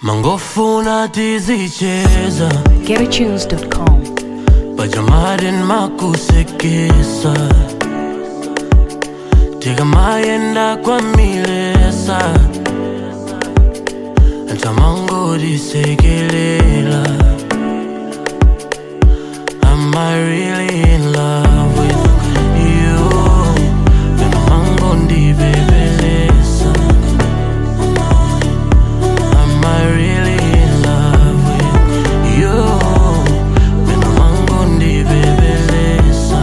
mangofuna tizicheza GetAtunes.com. pajamaden makusekesa tikamayenda kwamilesa ntamangodisekelela Am I really in love with you? Vena mangondibebelesa Am I really in love with you? Vena mangondibebelesa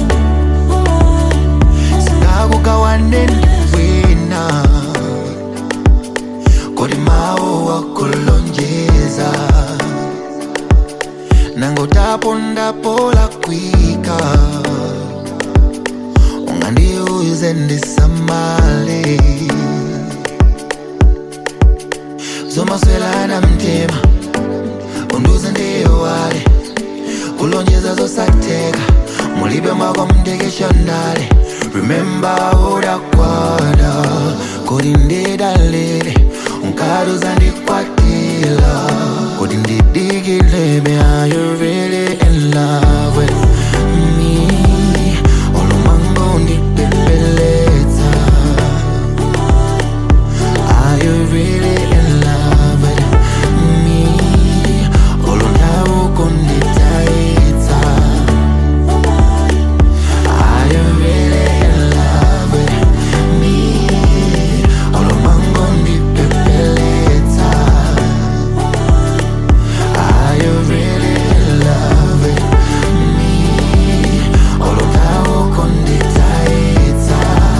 singakukawaneni wina kodi mawu wakulonjeza nangotapondapola kwika ungandiuze ndisamale zomaswelana mtima unduze ndiyowale kulonjeza zosatheka mulibe mwako mndekeshonale remember udakwada kodi ndidalile unkaduza ndikwatila kodi ndidikilebe are you really in love with me olumango ndipepeletsa are you really in love with me olondawo konditaitsa Are you really in love with me? Olomango ndipepeleta. Are you really in love with me? Olondawo konditaitsa.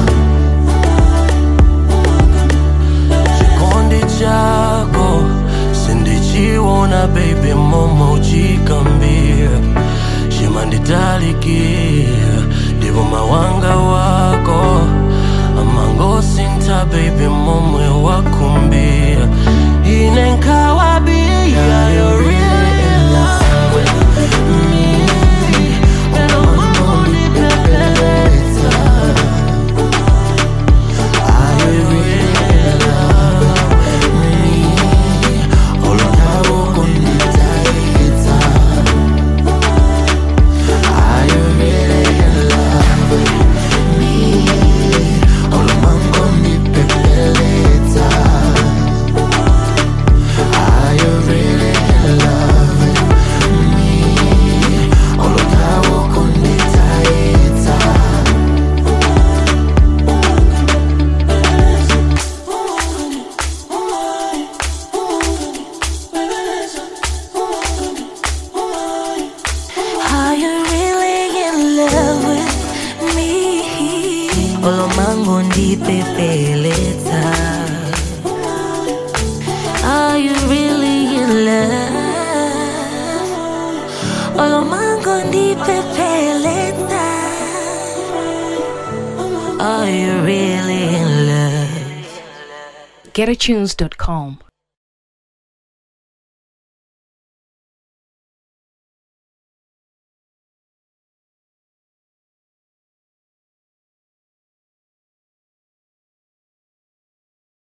chikondi chako sindichiona baby momo chikambira chimanditalikira ndipo mawanga wako amangosinta baby momwe wakumbira ine nkawabia you're really in love with me Olomango ndipepeleta. Are you really in love with me? Olondawo konditaitsa. Are you really in love with me? Olomango ndipepeleta. Are you really in love with me? Olondawo konditaitsa. Are you really in love with me? Olomango ndipepeleta. Are you really in love? Olomango ndipepeleta. Are you really in love? GetAtunes.com.